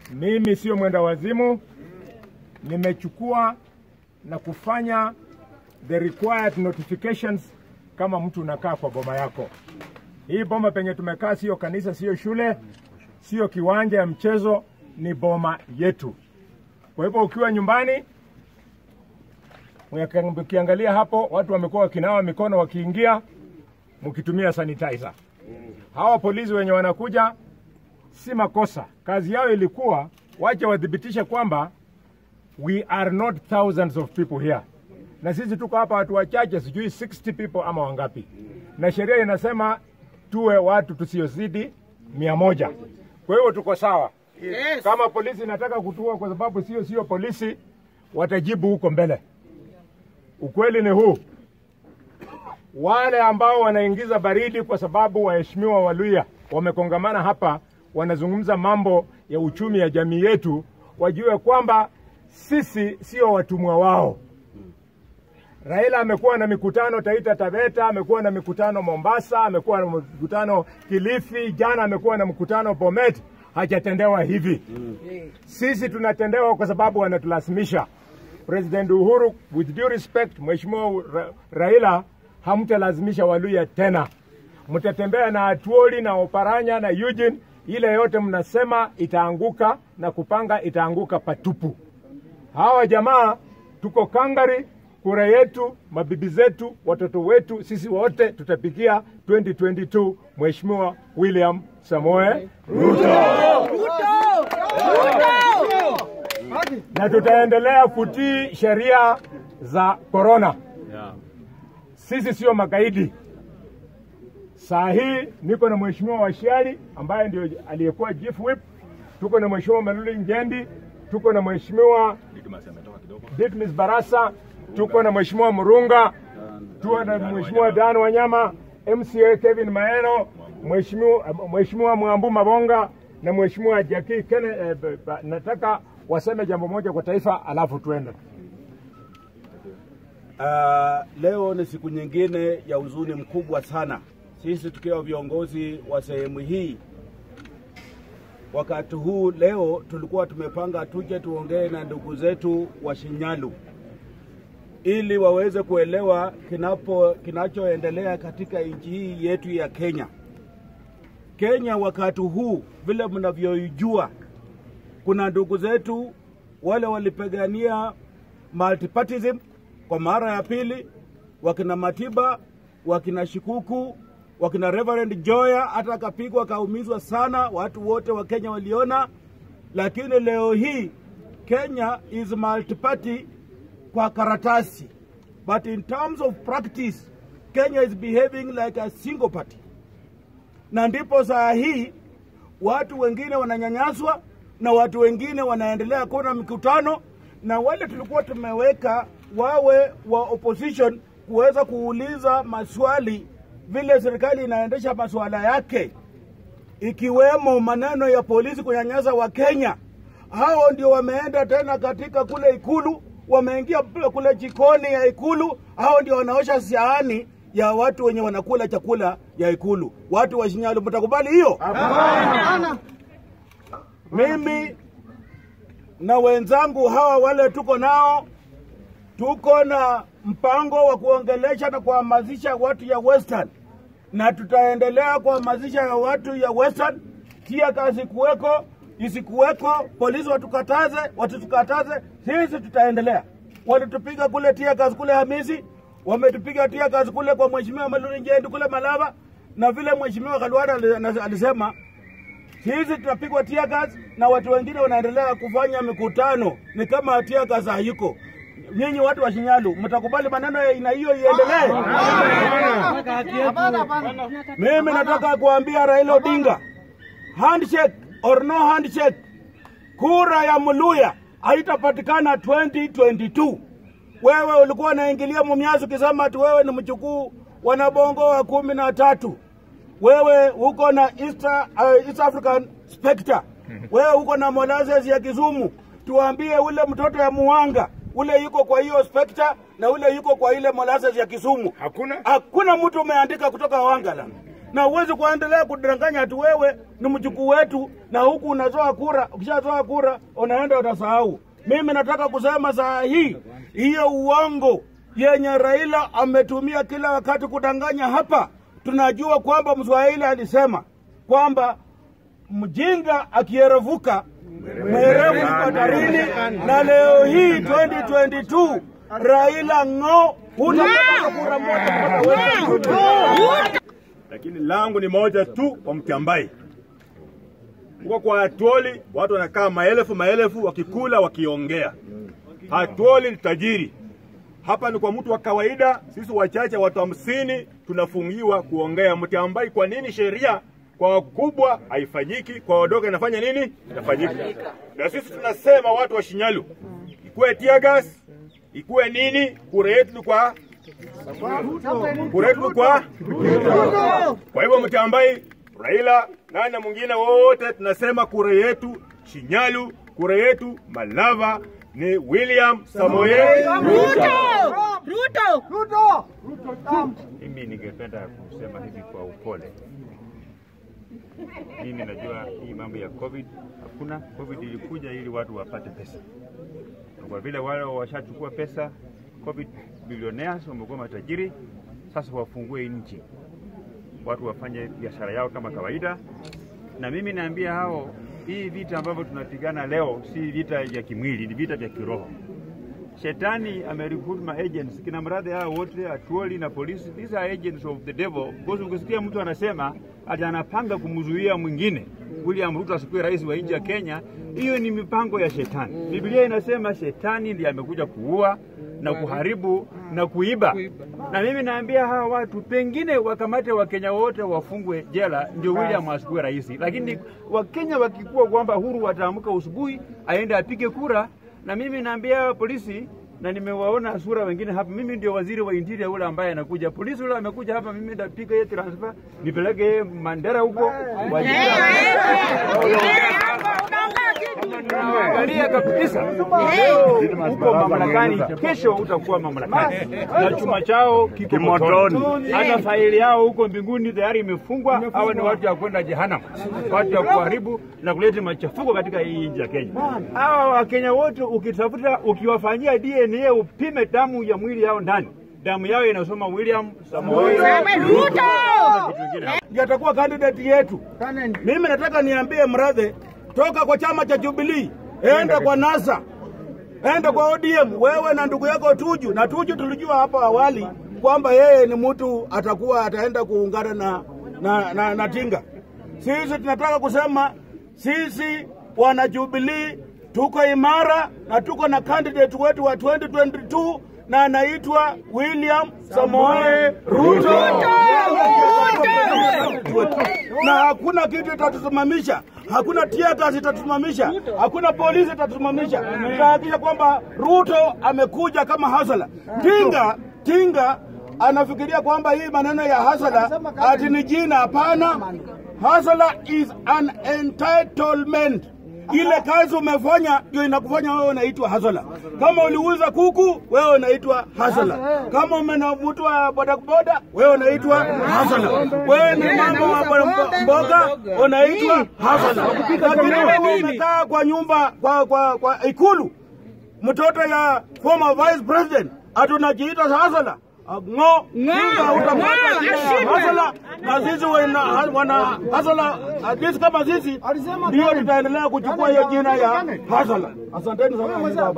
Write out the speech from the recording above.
Mimi sio mwenda wazimu, nimechukua na kufanya the required notifications kama mtu unakaa kwa boma yako. Hii boma penye tumekaa sio kanisa, sio shule, sio kiwanja ya mchezo, ni boma yetu. Kwa hivyo ukiwa nyumbani, ukiangalia hapo, watu wamekuwa wakinawa mikono wakiingia, mkitumia sanitizer. Hawa polisi wenye wanakuja si makosa, kazi yao ilikuwa wache wathibitishe kwamba we are not thousands of people here, na sisi tuko hapa watu wachache, sijui 60 people ama wangapi, na sheria inasema tuwe watu tusiozidi mia moja. Kwa hiyo tuko sawa. Yes. Kama polisi inataka kutua kwa sababu sio sio polisi, watajibu huko mbele. Ukweli ni huu, wale ambao wanaingiza baridi kwa sababu waheshimiwa Waluya wamekongamana hapa, wanazungumza mambo ya uchumi ya jamii yetu, wajue kwamba sisi sio watumwa wao. Raila amekuwa na mikutano Taita Taveta, amekuwa na mikutano Mombasa, amekuwa na mikutano Kilifi, jana amekuwa na mkutano Bomet, hajatendewa hivi. Sisi tunatendewa kwa sababu wanatulazimisha. President Uhuru, with due respect, Mheshimiwa Ra Raila, hamtalazimisha Waluya tena, mtatembea na Atuoli na Oparanya na Eugene, ile yote mnasema itaanguka na kupanga itaanguka patupu. Hawa jamaa tuko kangari, kura yetu, mabibi zetu, watoto wetu, sisi wote tutapigia 2022 Mheshimiwa William Samoe na tutaendelea kutii sheria za korona. Sisi sio magaidi. Saa hii niko na Mheshimiwa Washiali ambaye ndio aliyekuwa chief whip, tuko na Mheshimiwa Maluli Njendi, tuko na Mheshimiwa Ditmis Barasa, tuko na Mheshimiwa Murunga, tuko na Mheshimiwa Dan Wanyama, MCA Kevin Maeno, Mheshimiwa Mheshimiwa Mwambu Mabonga na Mheshimiwa Jaki Kene. Eh, b- b- nataka waseme jambo moja kwa taifa, alafu tuende. Uh, leo ni siku nyingine ya huzuni mkubwa sana. Sisi tukiwa viongozi wa sehemu hii, wakati huu leo tulikuwa tumepanga tuje tuongee na ndugu zetu wa Shinyalu ili waweze kuelewa kinapo kinachoendelea katika nchi hii yetu ya Kenya. Kenya wakati huu vile mnavyoijua, kuna ndugu zetu wale walipigania multipartyism kwa mara ya pili, wakina Matiba, wakina Shikuku, wakina Reverend Joya, hata akapigwa akaumizwa sana, watu wote wa Kenya waliona. Lakini leo hii Kenya is multiparty kwa karatasi, but in terms of practice Kenya is behaving like a single party na ndipo saa hii watu wengine wananyanyaswa na watu wengine wanaendelea kuwa na mikutano, na wale tulikuwa tumeweka wawe wa opposition kuweza kuuliza maswali vile serikali inaendesha masuala yake, ikiwemo maneno ya polisi kunyanyasa wa Kenya. Hao ndio wameenda tena katika kule Ikulu, wameingia kule jikoni ya Ikulu, hao ndio wanaosha sahani ya watu wenye wanakula chakula ya Ikulu. Watu wa Shinyalu, mtakubali hiyo? Mimi na wenzangu hawa wale tuko nao, tuko na mpango wa kuongelesha na kuhamasisha watu ya Western, na tutaendelea kuhamasisha ya watu ya Western. Tia kazi kuweko isikuweko, polisi watukataze, watutukataze, sisi tutaendelea. Walitupiga kule tia kazi kule Hamisi, wametupiga tia kazi kule kwa mheshimiwa Maluri Njendi kule Malava, na vile mheshimiwa Khalwada ali- alisema sisi tutapigwa tia gas na watu wengine wanaendelea kufanya mikutano, ni kama tia gas hayuko. Nyinyi watu wa Shinyalu mtakubali maneno ya aina hiyo iendelee? Mimi nataka kuambia Raila Odinga, handshake or no handshake, kura ya Muluya haitapatikana 2022. Wewe ulikuwa unaingilia Mumias ukisema ati wewe ni mchukuu wanabongo wa kumi na tatu wewe uko na East, uh, East African Spectre, wewe uko na molasses ya Kisumu. Tuambie ule mtoto ya Muhanga ule yuko kwa hiyo Spectre na ule yuko kwa ile molasses ya Kisumu. Hakuna? Hakuna mtu umeandika kutoka Wangala. na huwezi kuendelea kudanganya ati wewe ni mjukuu wetu na huku unatoa kura. Ukishatoa kura unaenda utasahau. Mimi nataka kusema saa hii hiyo uongo yenye Raila ametumia kila wakati kudanganya hapa, tunajua kwamba Mswahili alisema kwamba mjinga akierevuka mwerevu yuko hatarini, na leo hii 2022 Raila ng'o, hutapata kura moja kutoka wewe. lakini langu ni moja tu kwa Mtiambai. Huko kwa Atwoli watu wanakaa maelfu maelfu wakikula wakiongea. Atwoli ni tajiri, hapa ni kwa mtu wa kawaida. Sisi wachache watu hamsini tunafungiwa kuongea. Mtiambai, kwa nini sheria kwa wakubwa haifanyiki, kwa wadogo inafanya nini? Inafanyika. Na sisi tunasema watu wa Shinyalu, ikuwe tear gas, ikuwe nini, kura yetu ni kwa kura yetu ni kwa kwa hivyo Mtiambai, Raila, nani na mwingine wote tunasema kura yetu Shinyalu, kura yetu Malava ni William Samoei Mimi ningependa kusema hivi kwa upole. Mimi najua hii mambo ya COVID hakuna. COVID ilikuja ili watu wapate pesa, na kwa vile wale washachukua pesa, COVID billionaires wamekuwa matajiri, sasa wafungue nchi, watu wafanye biashara yao kama kawaida. Na mimi naambia hao, hii vita ambavyo tunapigana leo si vita vya kimwili, ni vita vya kiroho. Shetani amerecruit ma agents kina mradhi hao wote atuoli na polisi, these are agents of the devil. Because ukisikia mtu anasema ati anapanga kumzuia mwingine William Ruto asikuwe rais wa nchi ya Kenya, hiyo ni mipango ya shetani. Biblia inasema shetani ndiye amekuja kuua na kuharibu na kuiba. Na mimi naambia hawa watu pengine wakamate Wakenya wote wafungwe jela ndio William asikuwe rais, lakini Wakenya wakikuwa kwamba huru wataamka usubuhi aende apige kura na mimi naambia polisi na nimewaona sura wengine hapa. Mimi ndio waziri wa interior ule ambaye anakuja. Polisi ule amekuja hapa, mimi ndapiga yeye transfer nipeleke yeye Mandera huko Angalia kabisa uko mamlakani, kesho utakuwa mamlakani, na chuma chao kiko motoni, hata faili yao huko mbinguni tayari imefungwa. Hawa ni watu ya kwenda jehanamu, watu ya kuharibu na kuleta machafuko katika hii nchi ya Kenya. Hawa Wakenya wote ukitafuta, ukiwafanyia DNA upime damu ya mwili yao ndani, damu yao inasoma William Samoei Ruto. ndiye atakuwa candidate yetu. Mimi nataka niambie Mradhe, toka kwa chama cha Jubilee, enda kwa NASA, enda kwa ODM, wewe na ndugu yako Tuju. Na Tuju tulijua hapo awali kwamba yeye ni mtu atakuwa ataenda kuungana na, na, na, na Tinga. Sisi tunataka kusema sisi wana Jubilee tuko imara na tuko na candidate wetu wa 2022 na anaitwa William Samoei Ruto. Na hakuna kitu itatusimamisha, hakuna teargas itatusimamisha, hakuna polisi itatusimamisha. Tutahakikisha kwamba Ruto amekuja kama hasala. Tinga Tinga anafikiria kwamba hii maneno ya hasala ati ni jina. Hapana, hasala is an entitlement ile kazi umefanya ndio inakufanya wewe unaitwa hasala. Kama uliuza kuku, wewe unaitwa hasala. Kama umenavutwa bodaboda, wewe unaitwa hasala. Wewe ni mama wa boda- mboga, unaitwa hasala. Lakini wewe umekaa kwa nyumba kwa, kwa, kwa ikulu, mtoto ya former vice president, ati unajiita hasala ng'o Tinga utapata jina ya hasala na sisi wana, wana hasala sisi kama sisi ndio tutaendelea kuchukua hiyo jina ya hasala. Asanteni sana baba.